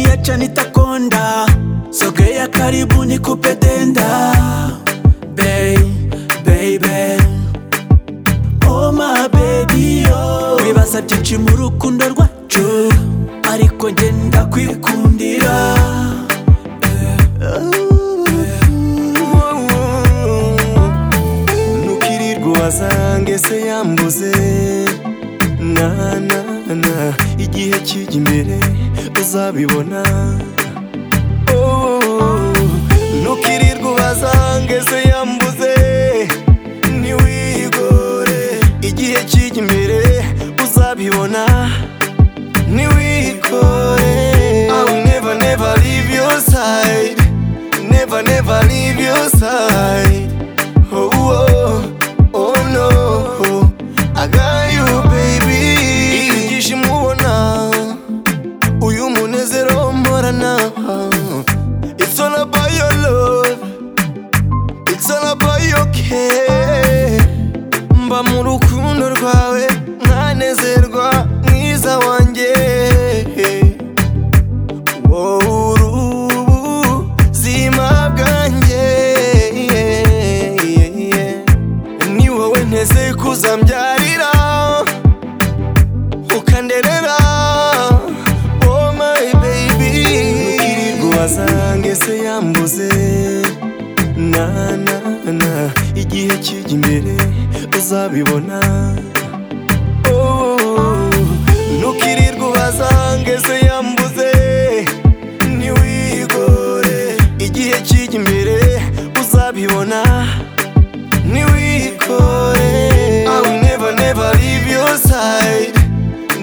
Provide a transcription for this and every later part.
acha nitakonda, sogea karibu nikupe denda Bay, baby Oh my baby yo Wibasabye iki mu rukundo rwacu Ariko ngenda kwikundira ntukirirwa wasange se yambuze na na na igihe kijya imbere uzabibona Oh, ntukirirwa wasange se yambuze ntiwigore igihe kijya imbere uzabibona ntiwigore I will never never leave your side never never leave your side Oh, oh, oh no, I got you baby Ibi byishimo ubona uyu munezero mporana It's all about your love It's all about your care Mba mu rukundo rwawe nkanezerwa mwiza wanjye Wowe uri ubuzima bwanjye ni wowe nteze kuzambyarira ukanderera oh my baby ntukirirwa wasange se yambuze na na na igihe kijya imbere uzabibona Oh, ntukirirwa ubazange se yambuze ntiwigore igihe kijya imbere uzabibona ntiwikore I will never never leave your side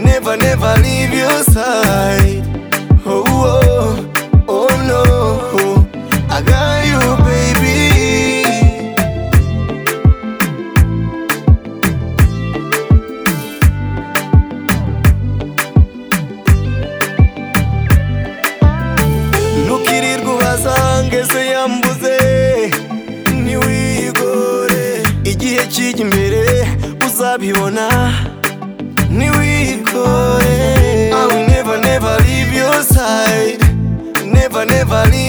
never never leave your side oh, oh, oh no I got you baby ntukirirwa ubazange se yambuze ntiwigore igihe kijya imbere uzabibona ntiwigore I will never never leave your side never never leave